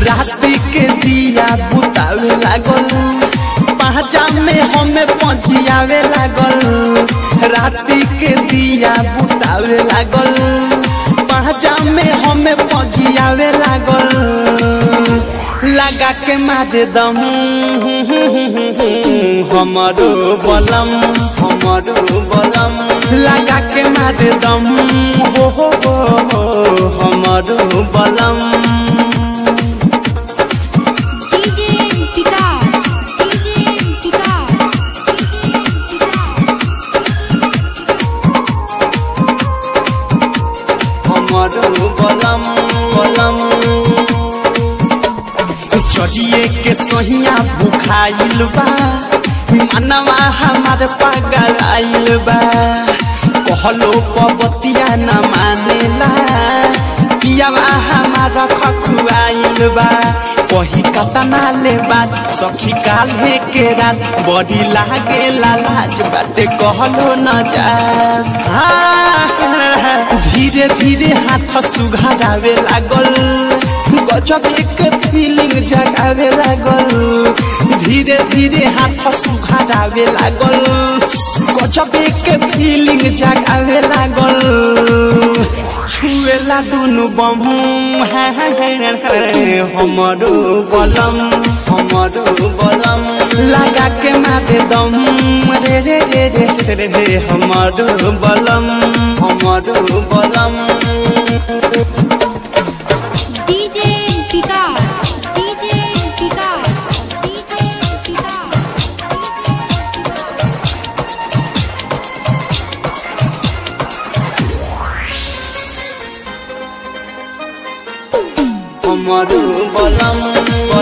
राति के दिया बुतावे लागल पहचा में हमें पहुंचियावे लागल राति के दिया बुतावे लागल पहचा में हमें पहुंचियावे लागल लगा के मारे दम हमारो बलम हमारो बलम लगा के मारे दम हो हो हो हो हमारो बलम DJ Vikas DJ Vikas DJ हमारो बलम बलम चढ़िए के सहिया भुखाइल बा मनवा हमार पागल आइल बा कहलो पबतिया न मानेला पियावा हमारा खखुआइल बा कही कतना ले बात सखी काल्हे के रात बड़ी लागे लाज बाटे कहलो न जा धीरे धीरे हाथ सुघारावे लागल गजब एक फीलिंग जगावे लागल धीरे धीरे हाथ सुघारावे लागल गजब एक फीलिंग जगावे लागल छुएला दुनु बम हमरो बलम हमरो बलम लगा के मारे दम रे रे रे रे रे रे हमरो बलम हमरो बलम DJ Vikas DJ Vikas DJ Vikas हमरो बलम